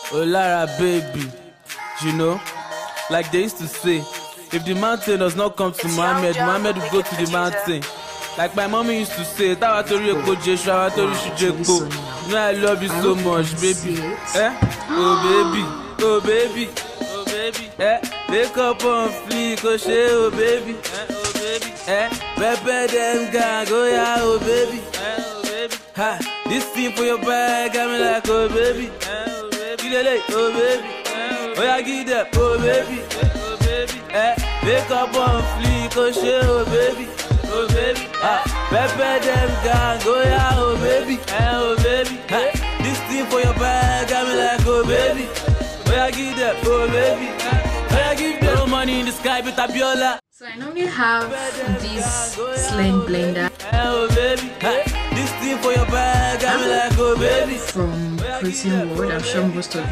Oh Lara baby, you know, like they used to say, if the mountain does not come to Muhammad, Muhammad will go to the mountain. Like my mommy used to say, Tawa tori eko Jesu, awa tori shuju eko. You know I love you so much, baby. Eh? Oh baby, oh baby, oh baby. Eh? Wake up on fleek, oh shey, oh baby. Eh? Oh baby. Eh? Pepper them gang, oh yeah, oh baby. Eh? Oh baby. Ha, this thing for your bag, got me like, oh baby. Eh? Oh baby. Give it like, oh baby. Eh? Oh yeah, give that, oh baby. Eh? Oh baby. Eh? Wake up on fleek, oh shey, oh baby. Oh baby. Ah, pepper them gang, oh yeah, oh baby. Eh? Oh baby. Ha, this thing for your bag, got me like, oh baby. Oh yeah, give that, oh baby. Eh? Oh yeah, give that. No money in the sky, but Abiola. So I normally have this sling blender Oh baby, ha, this thing for your bag, got me like, oh baby. from Protein World. I'm sure most of